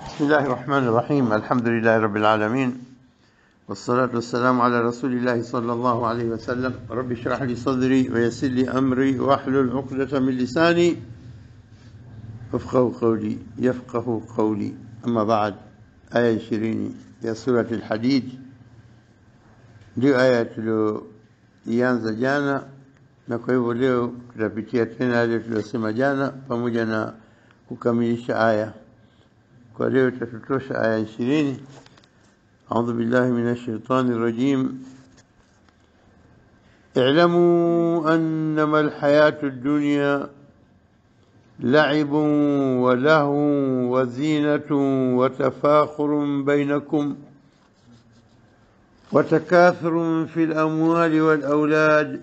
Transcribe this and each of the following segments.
بسم الله الرحمن الرحيم الحمد لله رب العالمين والصلاة والسلام على رسول الله صلى الله عليه وسلم رب اشرح لي صدري ويسر لي أمري واحلل عقدة من لساني يفقه قولي يفقه قولي أما بعد آية 20 يا سورة الحديد ndio aya tulioianza jana na kwa hivyo leo tutapitia tena yale tuliyosema jana pamoja na kukamilisha aya kwa leo itatutosha aya ishirini أعوذ بالله من الشيطان الرجيم اعلموا أنما الحياة الدنيا لعب ولهو وزينة وتفاخر بينكم وتكاثر في الأموال والأولاد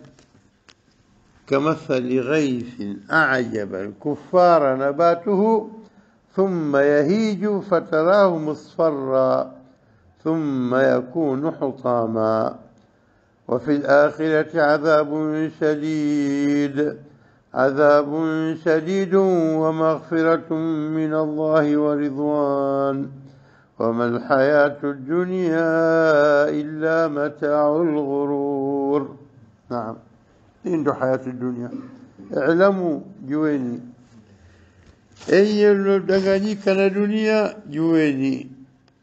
كمثل غيث أعجب الكفار نباته ثم يهيج فتراه مصفرا ثم يكون حطاما وفي الآخرة عذاب شديد عذاب شديد ومغفرة من الله ورضوان وما الحياة الدنيا إلا متاع الغرور نعم إن حياة الدنيا اعلموا جويني enye mlodanganyika na dunia jueni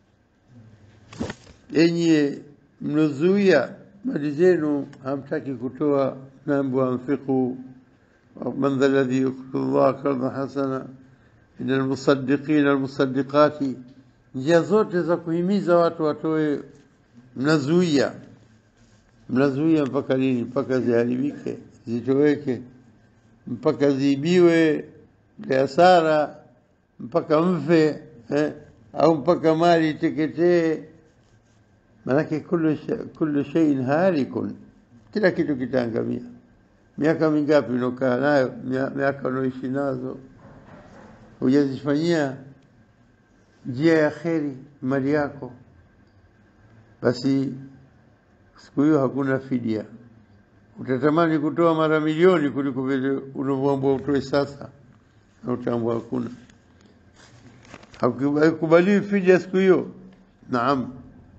enye mlozuia mali zenu hamtaki kutoa mambo anfiqu man dha alladhi yuqridu Allah qardan hasana ina almusaddiqina almusaddiqati njia zote za kuhimiza watu watoe mnazuia mnazuia mpaka lini mpaka ziharibike zitoweke mpaka ziibiwe biashara mpaka mfe eh, au mpaka mali iteketee manake kullu kullu shay'in halikun kila kitu kitaangamia miaka mingapi unokaa nayo miaka unaoishi nazo hujazifanyia njia ya kheri mali yako basi siku hiyo hakuna fidia utatamani kutoa mara milioni kuliko vile unavyoambiwa utoe sasa na utaambwa hakuna hakukubaliwi fidia siku hiyo naam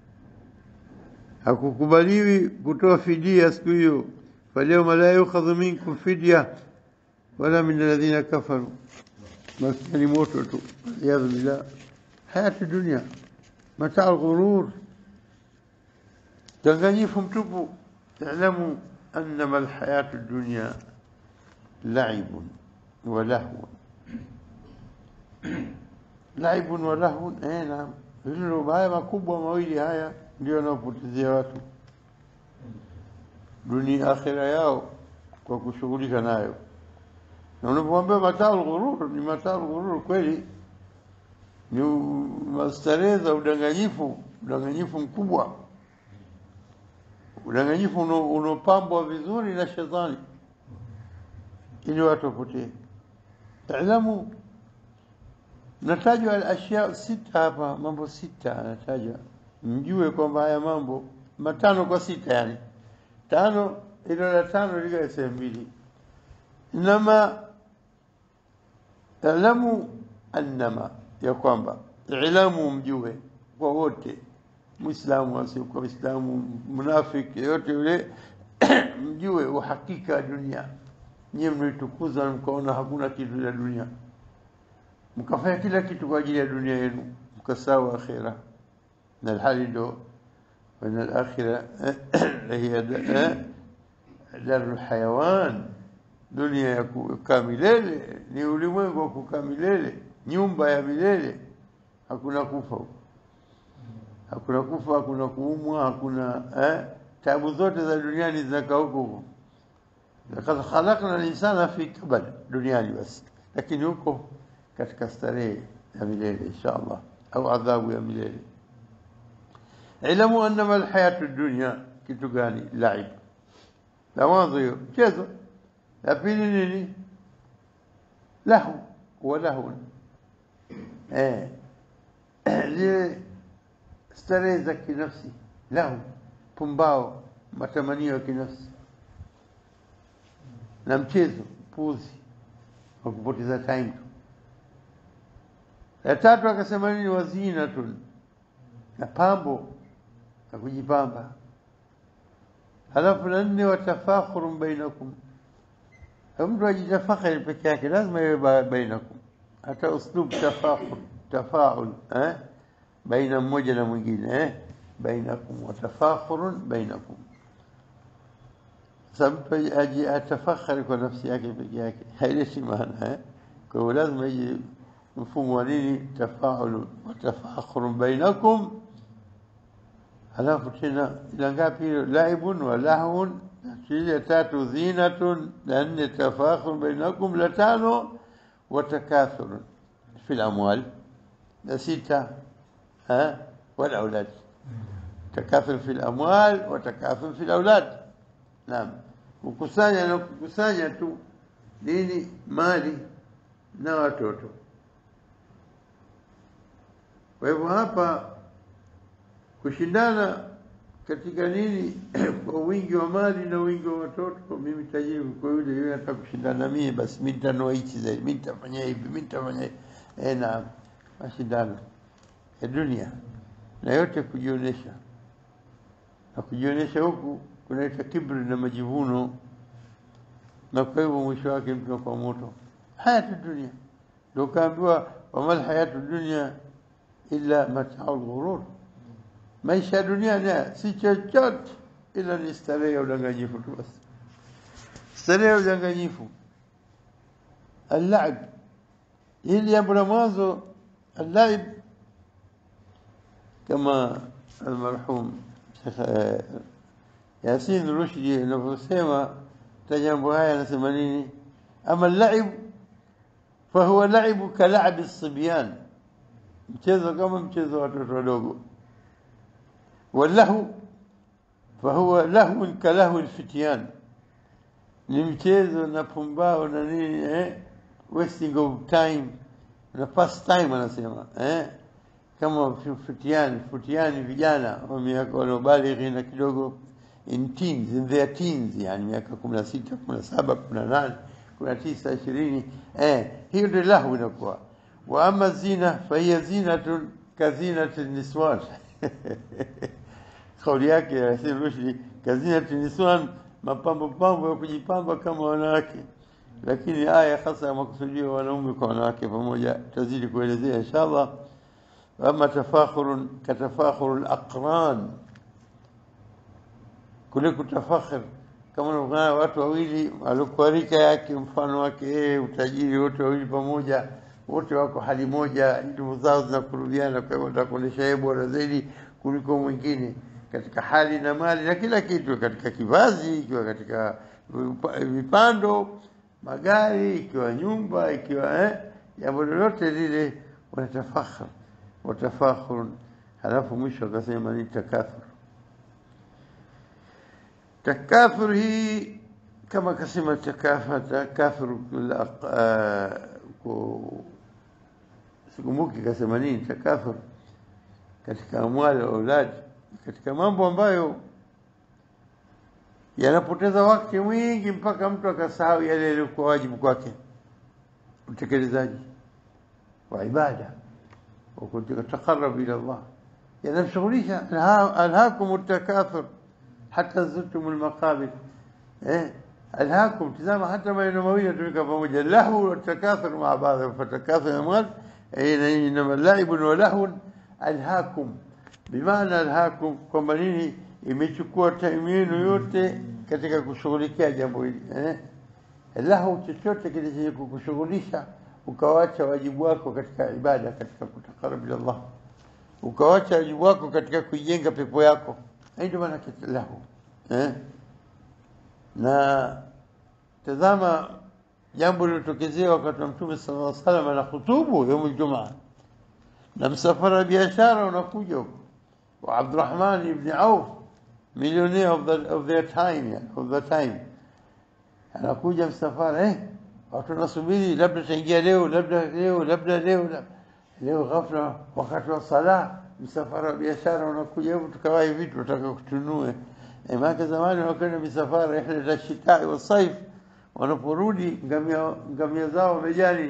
hakukubaliwi kutoa fidia siku hiyo falyawma la yukhadhu minkum fidya wala min alladhina kafaru maskani moto tu iyadhu billah hayati dunia mataa ghurur danganyifu mtupu ta'lamu annama alhayatu dunya la'ibun wa lahwun laibun wa lahwun eh naam hilo haya makubwa mawili haya ndio yanayopotezea watu dunia akhira yao kwa kushughulika nayo na unapomwambia mataa ghurur ni mataa ghurur kweli ni mastarehe za udanganyifu udanganyifu mkubwa udanganyifu unaopambwa vizuri na shetani ili watu wapotee taalamu natajwa al-ashya sita hapa mambo sita anatajwa mjue kwamba haya mambo matano kwa sita yani tano ilo la tano liga sehemu mbili inama alamu annama ya kwamba ilamu mjue kwa wote muislamu asiokuwa muislamu munafiki yote yule mjue uhakika wa dunia nyie mlitukuza mkaona hakuna kitu cha dunia mkafanya kila kitu kwa ajili ya dunia yenu mkasahau akhira na alhali ndo wana alakhira hiya daru hayawan dunia ya kukaa milele ni ulimwengu wa kukaa milele nyumba ya milele hakuna kufa hakuna kufa hakuna kuumwa hakuna eh, tabu zote za duniani zinakaa huko huko lakad khalaqna al-insana fi kabad duniani basi lakini huko katika starehe ya milele insha Allah au adhabu ya milele ilamu annama alhayatu dunya kitu gani laib la mwanzo hiyo mchezo la pili nini lahu wa lahu eh zile starehe za kinafsi lahu pumbao matamanio ya kinafsi na mchezo puzi wa kupoteza time tu La tatu akasema nini? Wazinatun, na pambo na kujipamba. Halafu la nne, watafakhurun bainakum, mtu ajitafakhari peke yake, lazima iwe bainakum, hata uslub tafakhur, tafaul eh? baina mmoja na mwingine eh? bainakum, watafakhurun bainakum. Sasa mtu aji atafakhari kwa nafsi yake peke yake haileti maana eh? Kwa hiyo lazima ije mfumo wa nini, tafaulu watafakhurun bainakum halafu tena ila ngapi hilo? Laibun wa lahun. Ya tatu zinatun, la nne tafakhur bainakum, la tano watakathurun fi lamwal, la sita wal aulad. Takathur fi lamwal wa takathur fi laulad. Naam, kukusanya na kukusanya tu nini, mali na watoto. Kwa hivyo hapa kushindana katika nini kwa wingi wa mali na wingi wa watoto. Mimi tajiri kwa yule yule anataka kushindana na mimi, basi mimi nitanua hichi zaidi, mimi nitafanya hivi, mimi nitafanya hivi. Eh, na mashindano ya dunia na yote kujionyesha, na kujionyesha huku kunaita kibri na majivuno, na kwa hivyo mwisho wake mtu anakuwa moto. Hayatu dunia ndio kaambiwa, wamal hayatu dunia illa mataul ghurur maisha ya dunia ni si chochote ila ni starehe ya udanganyifu tu basi, starehe ya udanganyifu. Allaib, hili jambo la mwanzo, allaib kama almarhum Sheikh Yasin Rushdi anavyosema ta jambo haya, anasema nini? Ama laib fahuwa laibu kalabi sibyan, mchezo kama mchezo wa watoto wadogo واللهو فهو لهو كلهو الفتيان ni mchezo na pumbao na nini eh? wasting of time na past time anasema eh? kama futiani futiani vijana wa miaka waliobalighi na kidogo in teens in their teens yani miaka kumi na sita kumi na saba kumi na nane kumi na tisa ishirini eh, hiyo ndio lahu inakuwa wa ama zina fahiya zinatun kazinati niswan kauli yake ya Yasin Rushdi, kazinati niswan, mapambo pambo ya kujipamba kama wanawake, lakini aya hasa ya makusudio wanaume kwa wanawake pamoja, tazidi kuelezea inshallah. Ama tafakhurun katafakhuru al-aqran, kule kutafakhir kama unaona watu wawili waliokuwa rika yake mfano wake yeye, utajiri wote wawili pamoja, wote wako hali moja, ndugu zao zinakurudiana, kwa hivyo watakuonyesha yeye bora zaidi kuliko mwingine katika hali na mali na kila kitu, katika kivazi, ikiwa katika vipando, magari, ikiwa nyumba, ikiwa eh, jambo lolote lile, wanatafakhar watafakhurun. Halafu mwisho akasema ni takathur. Takathur hii kama akasema takathur, sikumbuki kasema nini takathur katika amwali wa auladi katika mambo ambayo yanapoteza wakati mwingi mpaka mtu akasahau yale yaliyokuwa wajibu kwake, utekelezaji wa ibada wa kutaqarrab ila Allah, yanamshughulisha. Alhaakum takathur hata zurtum almaqabir. Eh, alhaakum, tizama, hata maneno mawili yatumika pamoja, lahu wa takathur maa baadhi, fatakathur amwal inama laibun wa lahun alhaakum bimaana alhaakum, kwamba nini? Imechukua taimu yenu yote katika kushughulikia jambo hili eh? Lahu, chochote kile chenye kukushughulisha ukawacha wajibu wako katika ibada, katika kutakarab ila Allah, ukawacha wajibu wako katika kuijenga pepo yako, ndio maana lahu eh? Na tazama jambo lilotokezea wakati wa Mtume sallallahu alaihi wasallam na khutubu yaumul Jumaa na msafara biashara unakuja huko wa Abdurrahman ibn Auf millionaire of, the, of their time yeah, of the time anakuja msafara eh, watu wanasubiri, labda taingia leo, labda leo, labda leo, labda leo. Ghafla wakati wa sala, msafara wa biashara unakuja, hebu tukawahi vitu tutaka kutunue. Eh, maana zamani wakaenda misafara ihda shitai wa saif, wanaporudi ngamia ngamia zao wamejani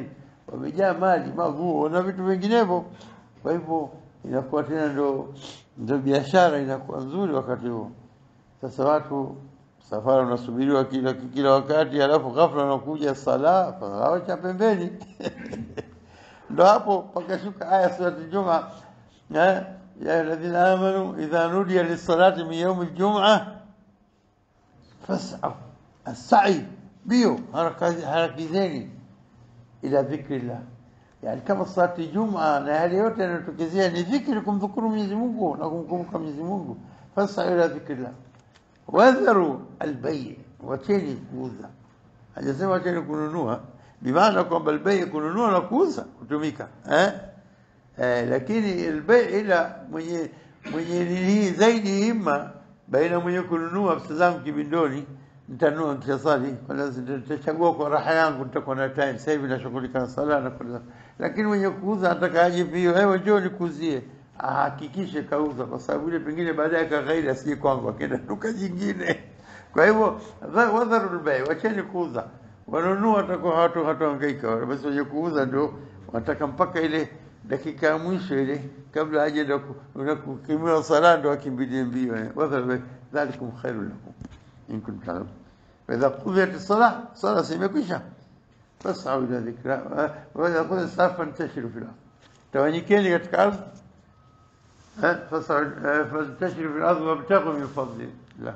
wamejaa mali, maguo na vitu vinginevyo. Kwa hivyo inakuwa tena ndo ndo biashara inakuwa nzuri wakati huo. Sasa watu safari unasubiriwa kila kila wakati, alafu ghafla unakuja sala sala cha pembeni ndo hapo pakashuka aya surati Juma eh, ya alladhina amanu idha nudiya lis-salati min yawmi al-jum'ah fas'au as-sa'i bio harakizeni ila dhikrillah yani kama salati Juma na yale yote yanayotokezea ni dhikri, kumdhukuru Mwenyezi Mungu na kumkumbuka Mwenyezi Mungu. Fas'au ila dhikrillah wadharu albay, wacheni kuuza. Hajasema wacheni kununua, bimaana kwamba albay kununua na kuuza kutumika eh? Eh, lakini albay ila mwenye mwenye nini zaidi hima baina mwenye kununua pesa zangu kibindoni nitanunua nitasali, nitachagua kwa raha yangu, nitakuwa na time. Sasa hivi nashughulika na sala na kwa lakini mwenye kuuza anataka aje pio, wewe njoo nikuuzie, ahakikishe kauza, kwa sababu ile pengine baadaye kaghairi asije kwangu, akaenda duka jingine. Kwa hivyo wadharul bay, wacheni kuuza. Wanunua watakuwa hatu hatuhangaika, basi wenye kuuza ndio wanataka mpaka ile dakika ya mwisho ile kabla aje ndo kukimiwa sala ndo akimbilie mbio. Wadharul bay, dhalikum khairul lakum in kuntum ta'lamun. Fa idha qudiyat as-salah, sala simekwisha fasau ila dhikra wa idha qudiyat as-salah fantashiru fil ardh, tawanyikeni katika ardhi fantashiru fil ardhi wabtaghu min fadlillah,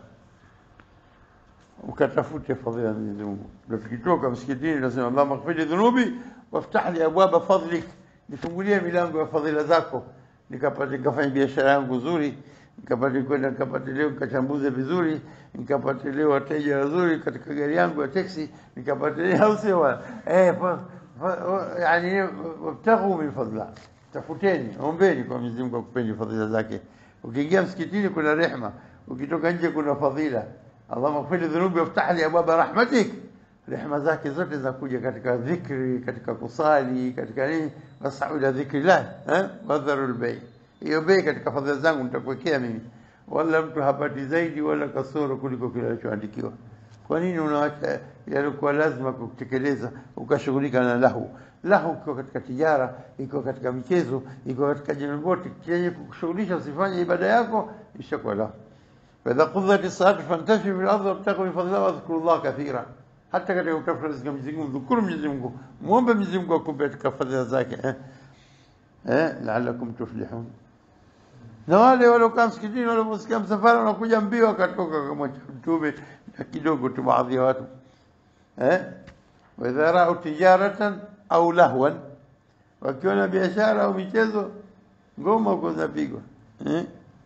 ukatafute fadhila ya Mwenyezi Mungu. Ndio tukitoka msikitini tunasema Allahumma ighfir li dhunubi waftah li abwaba fadlik, nifungulie milango ya fadhila zako, nikapate nikafanya biashara yangu nzuri, nikapate kwenda nikapate leo nikachambuze vizuri, nikapate leo wateja wazuri katika gari yangu ya teksi, nikapate leo au sio eh, yani wabtaghu min fadlillah Tafuteni, ombeni kwa Mwenyezi Mungu akupeni fadhila zake. Ukiingia msikitini kuna rehma, ukitoka nje kuna fadhila. Allahumma ighfir dhunubi waftah li abwaba rahmatik, rehma zake zote zinakuja katika dhikri, katika kusali, katika nini, wasau ila dhikrillah eh, wadharu albay. Hiyo bei katika fadhila zangu nitakuwekea mimi, wala mtu hapati zaidi wala kasoro kuliko kile alichoandikiwa. Kwa nini unaacha yalikuwa lazima kutekeleza ukashughulika na lahu? Lahu iko katika tijara, iko katika michezo, iko katika jambo lote chenye kukushughulisha, usifanye ibada yako, ishakuwa lahu. Faidha qudhati salatu fantashiru fil ardi wabtaghu min fadlillahi wadhkuru llaha kathira. Hata katika kutafuta riziki ya Mwenyezi Mungu, mdhukuru Mwenyezi Mungu, muombe Mwenyezi Mungu akupe katika fadhila zake eh, eh, la'allakum tuflihun. Na wale waliokaa msikitini waliposikia msafara unakuja mbio, wakatoka kamwacha Mtume na kidogo tu baadhi ya watu eh, wa idha ra'u tijaratan au lahwan, wakiona biashara au michezo, ngoma huko zinapigwa eh,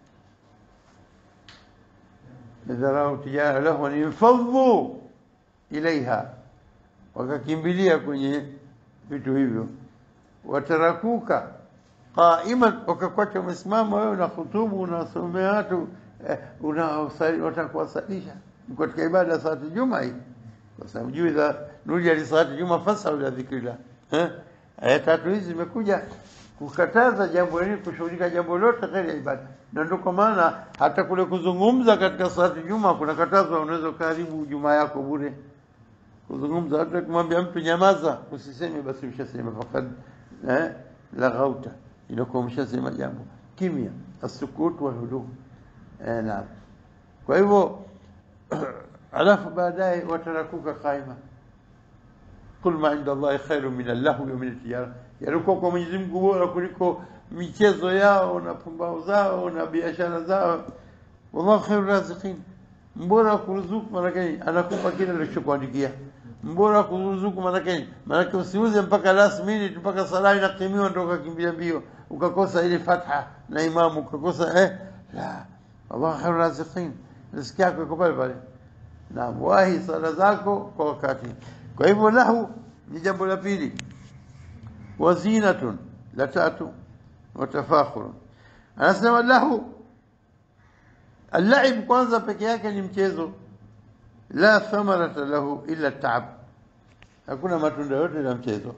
idha ra'u tijara lahwan infadhu ilaiha, wakakimbilia kwenye vitu hivyo, watarakuka qaiman, wakakwacha umesimama wewe na khutubu unasomea watu eh, watakuwasalisha katika ibada ya salati juma hii, kwa sababu juu idha nudia li salati juma fasau ila dhikrillah. Eh, aya tatu hizi zimekuja kukataza jambo hili, kushughulika jambo lote ghairi ya ibada, na ndio kwa maana hata kule kuzungumza katika salati juma kuna katazwa, unaweza karibu juma yako bure kuzungumza. Hata kumwambia mtu nyamaza, usiseme, basi ushasema fakad eh, laghauta, inakuwa umeshasema jambo. Kimya, asukut wal hudum. Eh, naam. Kwa hivyo alafu baadaye watarakuka qaima kul ma inda Allahi khairu min allahwi wa min atijara, yalikuwa kwa Mwenyezi Mungu bora kuliko michezo yao na pumbao zao na biashara zao. Wallahu khairu raziqin, mbora kuruzuku maanake anakupa kile alichokuandikia. Mbora kuruzuku maanake maanake usiuze mpaka last minute, mpaka sala inakimiwa ndio ukakimbia mbio ukakosa ile fatha na imamu ukakosa eh, la wallahu khairu raziqin, riziki yako iko pale pale na wahi sala zako kwa wakati. Kwa hivyo lahu ni jambo la pili, wazinatun la tatu, watafakhurun. Anasema lahu allaib, kwanza peke yake ni mchezo, la thamarata lahu illa taab, hakuna matunda yote la mchezo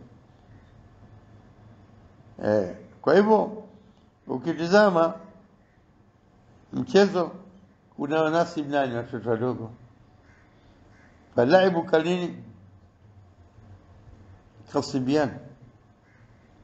eh. Kwa hivyo ukitizama mchezo una wanasibu nani? Watoto wadogo فاللعب كالنين كالصبيان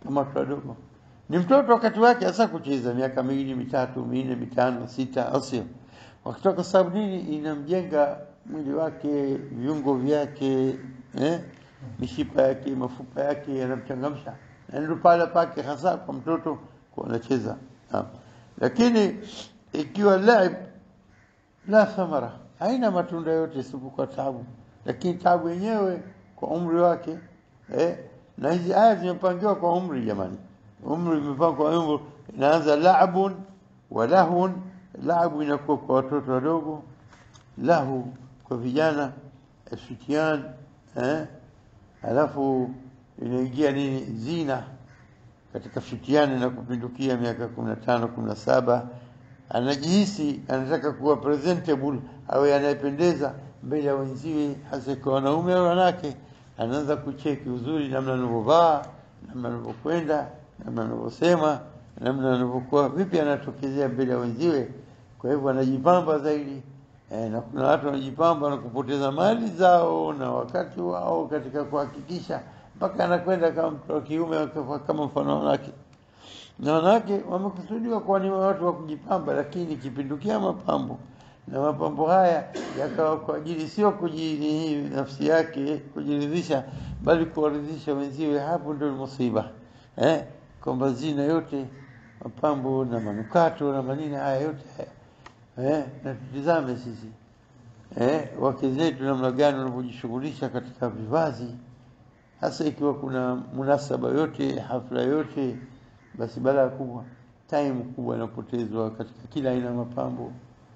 kama watoto wadogo. Ni mtoto wakati wake hasa kucheza miaka miwili, mitatu, minne, mitano, sita, au sio? Wakitoka kwa sababu nini? Inamjenga mwili wake, viungo vyake, eh? mishipa yake, mafupa yake yanamchangamsha, na ndio pale pake hasa kwa mtoto kwa anacheza. Naam. Lakini ikiwa laib la thamara, haina matunda yote isipokuwa tabu, lakini tabu yenyewe kwa umri wake eh? na hizi aya zimepangiwa kwa umri jamani, umri imepangwa kwa umri, inaanza laabun wa lahun. Laabu inakuwa kwa watoto wadogo, lahu kwa vijana, fitian eh? alafu inaingia nini zina katika fitiani na kupindukia miaka kumi na tano kumi na saba anajihisi anataka kuwa presentable awe anayependeza mbele ya wenziwe, hasa kwa wanaume au wanawake. Anaanza kucheki uzuri, namna anavyovaa, namna anavyokwenda, namna anavyosema, namna anavyokuwa vipi, anatokezea mbele ya wenziwe. Kwa hivyo anajipamba zaidi e, na kuna watu wanajipamba na kupoteza mali zao na wakati wao katika kuhakikisha mpaka anakwenda kama mtu wa kiume kama mfano wanawake na wanawake wamekusudiwa kuwa ni watu wa kujipamba, lakini kipindukia mapambo na mapambo haya yakawa kwa ajili sio kujiri nafsi yake kujiridhisha, bali kuwaridhisha wenziwe. Hapo ndio musiba eh, kwamba zina yote mapambo na manukato na manini haya yote haya eh, na tutizame sisi eh, wake zetu namna gani wanavyojishughulisha katika vivazi, hasa ikiwa kuna munasaba yote hafla yote basi balaa kubwa, time kubwa inapotezwa katika kila aina ya mapambo.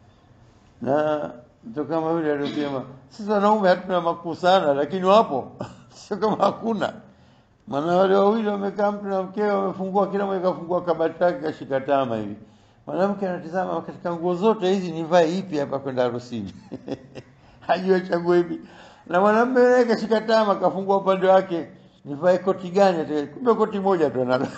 Na mtu kama yule aliyosema, sisi wanaume hatuna makuu sana, lakini wapo sio kama hakuna. Maana wale wawili wamekaa, mtu na mkewe wamefungua, kila mmoja kafungua kabati lake kashika tama hivi, mwanamke anatizama katika nguo zote hizi, nivae ipi hapa kwenda harusini? hajua chaguo hivi, na mwanamume naye kashika tama, kafungua upande wake, nivae koti gani? Kumbe koti moja tu analo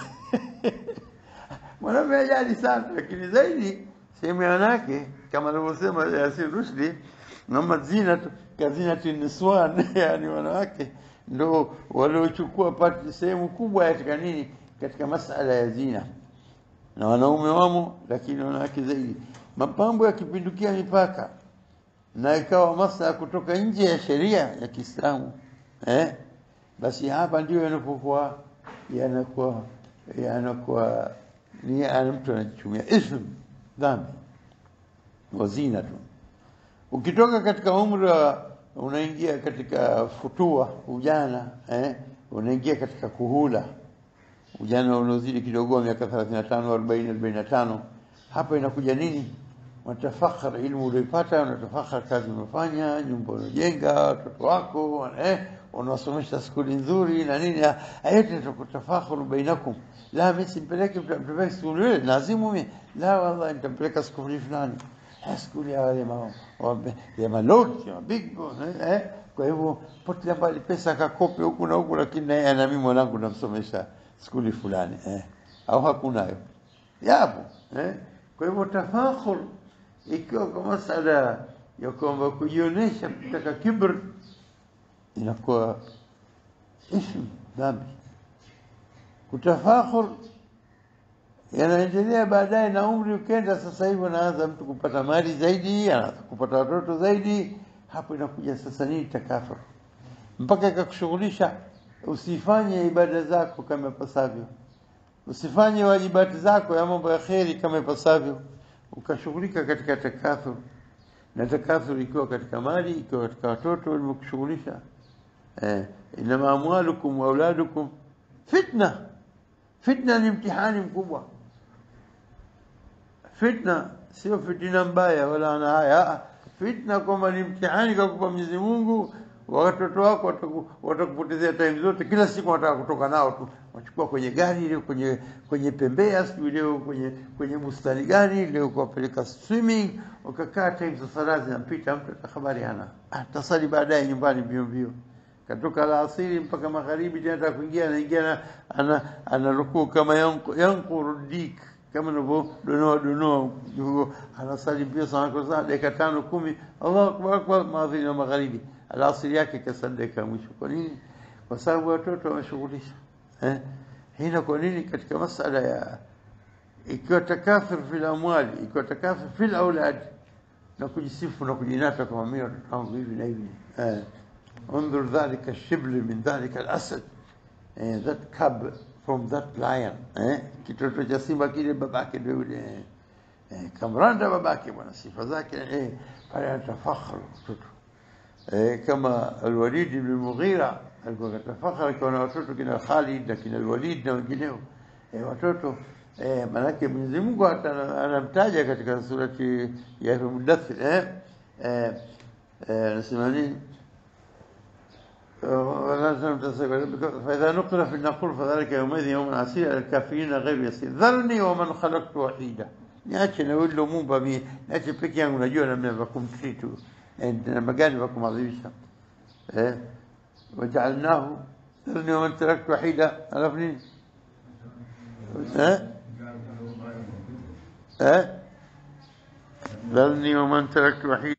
mwanamume ajali sana, lakini zaidi sehemu ya wanawake kama alivyosema Yasin Rushdi, nama zina kazinati niswan, yani wanawake ndo waliochukua pati sehemu kubwa katika nini, katika masala ya zina, na wanaume wamo, lakini wanawake zaidi. Mapambo yakipindukia mipaka na ikawa masala kutoka nje ya sheria ya Kiislamu eh, basi hapa ndio yanapokuwa yanakuwa yanakuwa ni ana mtu anajichumia ism dhambi wazina tu. Ukitoka katika umri wa unaingia katika futua ujana eh, unaingia katika kuhula ujana unaozidi kidogo miaka 35 40 45, hapa inakuja nini? Unatafakhar ilmu ulioipata, unatafakhar kazi umefanya, nyumba unajenga, watoto wako eh, unawasomesha skuli nzuri na nini, yote tukutafakhuru bainakum. La, mimi simpeleke mtapeleka skuli ile, lazimu mimi la, wallahi nitampeleka skuli fulani, skuli ya wale ma ya malord ya big boss eh. Kwa hivyo potelea mbali pesa akakope huku na huku, lakini naye ana mimi mwanangu namsomesha skuli fulani eh, au hakunayo yapo eh. Kwa hivyo tafakhur ikiwa kwa masala ya kwamba kujionyesha kutaka kibr inakuwa ism dhambi. Kutafakhur yanaendelea baadaye, na umri ukenda, sasa hivi anaanza mtu kupata mali zaidi, anaanza kupata watoto zaidi. Hapo inakuja sasa nini? Takafur, mpaka ikakushughulisha usifanye ibada zako kama ipasavyo, usifanye wajibati zako ya mambo ya kheri kama ipasavyo, ukashughulika katika takathur. Na takathur ikiwa katika mali, ikiwa katika watoto, limekushughulisha eh, inama amwalukum wa auladukum fitna. Fitna ni mtihani mkubwa. Fitna sio fitina mbaya wala ana haya, fitna kwamba ni mtihani kakupa Mwenyezi Mungu watoto wako watakupotezea time zote, kila siku wanataka kutoka nao tu, wachukua kwenye gari leo, kwenye kwenye pembea, sijui leo kwenye kwenye bustani gani leo, kuwapeleka swimming, wakakaa time za sala zinampita, mtu habari hana, atasali baadaye nyumbani mbio mbio, katoka alasiri mpaka magharibi, tena nataka kuingia, anaingia ana ana rukuu kama yankuru dik kama navyo donoa donoa, anasali mbio sana kwa sana, dakika tano kumi, Allahu akbar akbar, maadhini wa magharibi alasiri yake kasadaka mwisho. Kwa nini? Kwa sababu watoto wameshughulisha eh? hina kwa nini katika masala ya ikiwa takafur fil amwali ikiwa takafur fil aulad na kujisifu na kujinata kama mimi watoto wangu hivi na hivi eh انظر ذلك الشبل من ذلك الاسد eh, that cub from that lion eh kitoto cha simba kile babake ndio yule eh, eh, kamranda babake bwana sifa zake eh pale anatafakhru mtoto eh, kama Al-Walid ibn Mughira alikuwa katafakhara akiwa na watoto kina Khalid na kina Al-Walid na wengineo eh, watoto eh, manake Mwenyezi Mungu hata anamtaja katika surati ya Mudaththir eh eh eh, anasema nini ولا فإذا نقر في النقور فذلك يومئذ يوم عسير على الكافرين غير يسير ذرني ومن خلقت وحيدا niache na yule muumba mimi niache peke yangu najua namna ya kumtreat namna gani ya kumadhimisha eh waja'alnahu dharni wa man taraktu wahida alafu nini eh eh ذرني ومن تركت وحيدا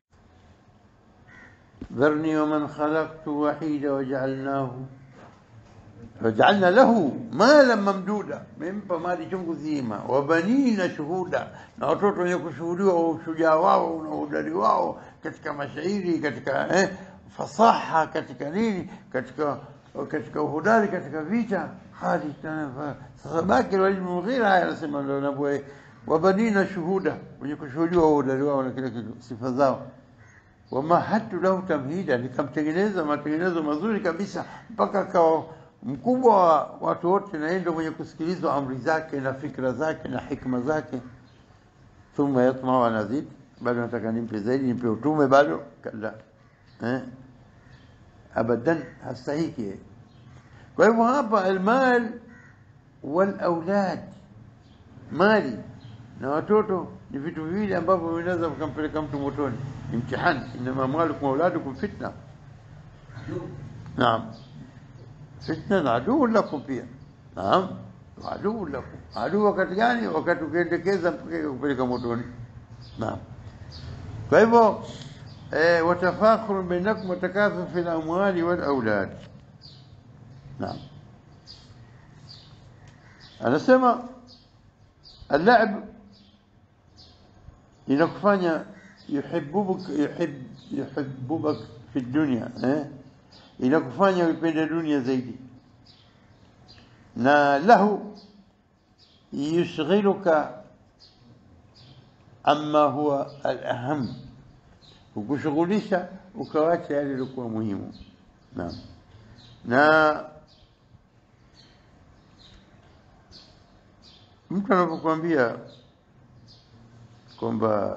ذرني ومن خلقت وحيدا وجعلناه وجعلنا له مالا ممدودا mempa mali chungu zima wabanina shuhuda na watoto wenye kushuhudiwa ushujaa wao na udari wao katika mashairi katika eh, fasaha katika nini katika katika uhodari katika vita hali sasa baki Walid bin Mughira haya anasema ndio nabwe wabanina shuhuda wenye kushuhudiwa uhodari wao na kila kitu sifa zao wamahatu lahu tamhida, nikamtengeneza matengenezo mazuri kabisa mpaka akawa mkubwa wa watu wote, na yeye ndio mwenye kusikilizwa amri zake na fikra zake na hikma zake. Thumma yatma wa nazid, bado nataka nimpe zaidi, nimpe utume bado, kala eh, abadan hastahiki. Kwa hivyo hapa almal wal aulad, mali na watoto ni vitu viwili ambavyo vinaweza vikampeleka mtu motoni, ni mtihani. Inama amwalukum auladukum fitna, naam, fitna na aduu lakum pia, naam, aduu lakum. Aduu wakati gani? Wakati ukiendekeza mpaka kupeleka motoni, naam. Kwa hivyo eh, watafakhuru bainakum watakathur fil amwali wal aulad, naam. Anasema اللعب inakufanya yuhibbubuk yuhib yuhibbubak fi dunya eh inakufanya uipende dunia zaidi na lahu yushghiluka amma huwa al-aham ukushughulisha ukawacha yale yalikuwa muhimu naam na mtu anapokuambia kwamba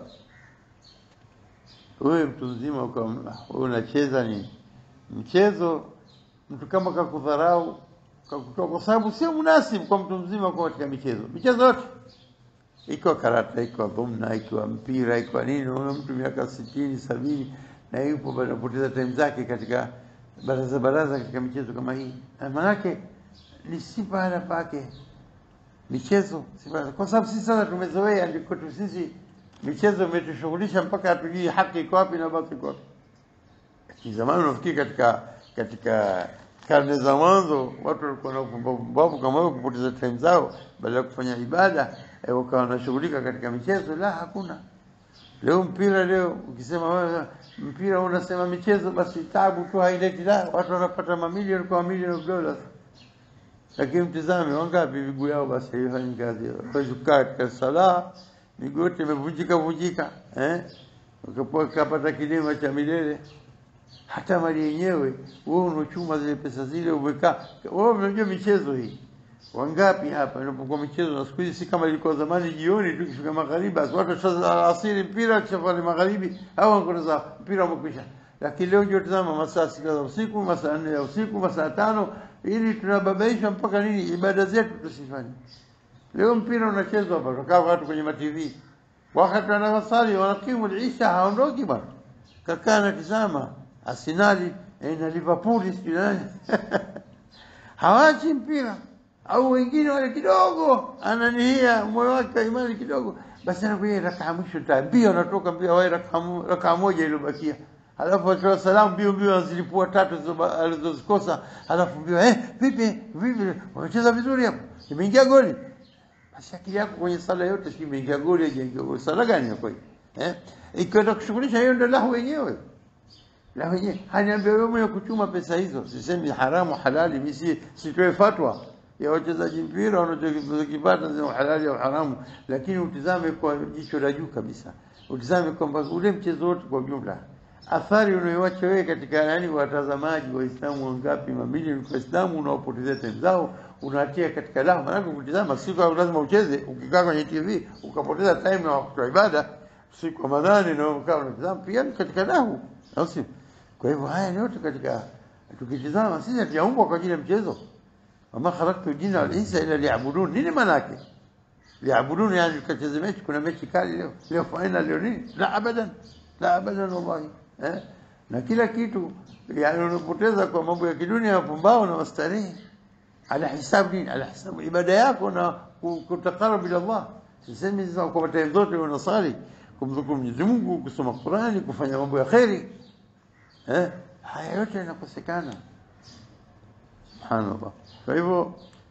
wewe mtu mzima wewe unacheza ni mchezo, mtu kama kakudharau kakutoa, kwa sababu sio munasibu kwa mtu mzima kuwa katika michezo. Michezo yote ikiwa karata, ikiwa dhumna, ikiwa mpira, ikiwa nini, unaona mtu miaka sitini sabini na yupo anapoteza time zake katika baraza baraza katika michezo kama hii, maanake ni si pahala pake michezo, si pahala, kwa sababu sisi sasa tumezoea, ndio kwetu sisi michezo imetushughulisha mpaka hatujui haki iko wapi na batili iko wapi. Zamani unafikiri katika katika karne za mwanzo watu walikuwa na upumbavu kama hiyo, kupoteza time zao badala ya kufanya ibada eh, wakawa wanashughulika katika michezo. La, hakuna. Leo mpira, leo ukisema wewe mpira unasema michezo, basi tabu tu haileti. La, watu wanapata mamilioni kwa mamilioni of dollars, lakini mtizame wangapi miguu yao basi haifanyi kazi, hawezi kukaa katika sala miguu yote imevunjika vunjika, eh, ukapata kilima cha milele. Hata mali yenyewe wewe unachuma zile pesa zile, umekaa wewe. Unajua michezo hii wangapi hapa inapokuwa michezo, na siku hizi si kama ilikuwa zamani, jioni tu kifika magharibi, basi watu sasa alasiri mpira, kisha pale magharibi au wanakwenda mpira umekwisha. Lakini leo ndio tazama, masaa sita za usiku, masaa nne ya usiku, masaa tano, ili tunababaishwa mpaka lini? Ibada zetu tusifanye Leo mpira unachezwa hapa, tukaa watu kwenye matv, wakati wanasali wanakimu isha, haondoki bwana, kakaa natizama Arsenali na Liverpool sijui nani hawachi mpira, au wengine wale kidogo ananihia moyo wake wa imani kidogo, basi anakuja rakaa mwisho ta mbio, anatoka mbio, wae rakaa moja iliyobakia, halafu atoa salamu mbio mbio, azilipua tatu zilizo- alizozikosa, halafu mbio, eh, vipi vipi, wamecheza vizuri hapo, imeingia goli. Basi akili yako kwenye sala yote, si imeingia goli, haijaingia goli, sala gani ya kweli eh? Ikienda kushughulisha hiyo, ndio lahu wenyewe la wenyewe haniambia wewe mwenye kuchuma pesa hizo, sisemi haramu halali, mimi si sitoe fatwa ya wachezaji mpira wanachokipata ni halali au haramu, lakini utizame kwa jicho la juu kabisa, utizame kwamba ule mchezo wote kwa ujumla, athari unayoacha wewe katika yani watazamaji Waislamu wangapi, mamilioni kwa Waislamu unaopotezea time zao unatia katika lahu. Maanake ukitizama, si kwa lazima ucheze, ukikaa kwenye TV ukapoteza time na wakati wa ibada, siku wa Ramadhani na ukaa unatizama pia ni katika lahu, au sio? Kwa hivyo haya ni yote katika, tukitizama sisi hatujaumbwa kwa ajili ya mchezo. wama khalaqtu jinna wal insa illa liya'budun. Nini maana yake? Liya'budun, yani tukacheze mechi, kuna mechi kali leo, leo final, leo nini? La abadan, la abadan wallahi, eh? Na kila kitu yani unapoteza kwa mambo ya kidunia, mapumbao na mastarehe, ala hisabu nini? Ala hisabu ibada yako na ku- kutakarab ila Allah. Sisemi sasa kwa time zote unasali kumdhukuru Mwenyezi Mungu, kusoma Qurani, kufanya mambo ya kheri eh, haya yote yanakosekana. Subhanallah. Kwa hivyo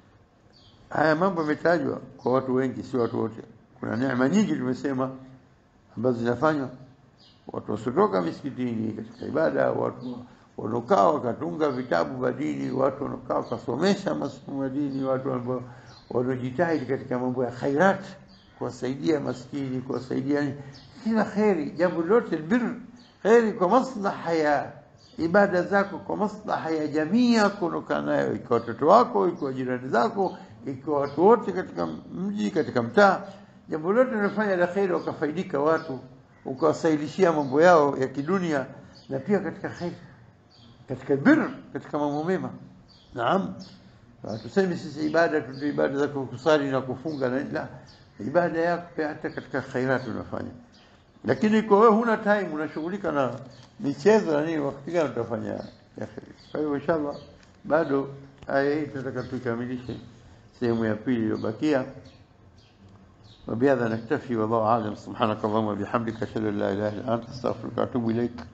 haya mambo yametajwa kwa watu wengi, si watu wote. Kuna neema nyingi tumesema ambazo zinafanywa watu wasiotoka misikitini katika ibada, watu wanaokaa wakatunga vitabu vya dini, watu wanaokaa wakasomesha masomo ya dini, watu ambao wanaojitahidi katika mambo ya khairat, kuwasaidia maskini, kuwasaidia kila kheri, jambo lote albir, kheri kwa maslaha ya ibada zako, kwa maslaha ya jamii yako unaokaa nayo, ikiwa watoto wako, ikiwa jirani zako, ikiwa watu wote katika mji, katika mtaa, jambo lote unafanya la kheri, wakafaidika watu, ukawasaidishia mambo yao ya kidunia na pia katika kheri, katika bir, katika mambo mema. Naam, tuseme sisi ibada tu ibada za kusali na kufunga na la ibada yako pia hata katika khairat unafanya, lakini kwa wewe huna time, unashughulika na michezo na nini, wakati gani utafanya ya kheri? Kwa hiyo inshallah, bado aya hii tunataka tukamilishe sehemu ya pili iliyobakia. وبهذا نكتفي والله أعلم سبحانك اللهم وبحمدك أشهد أن لا إله إلا أنت أستغفرك وأتوب إليك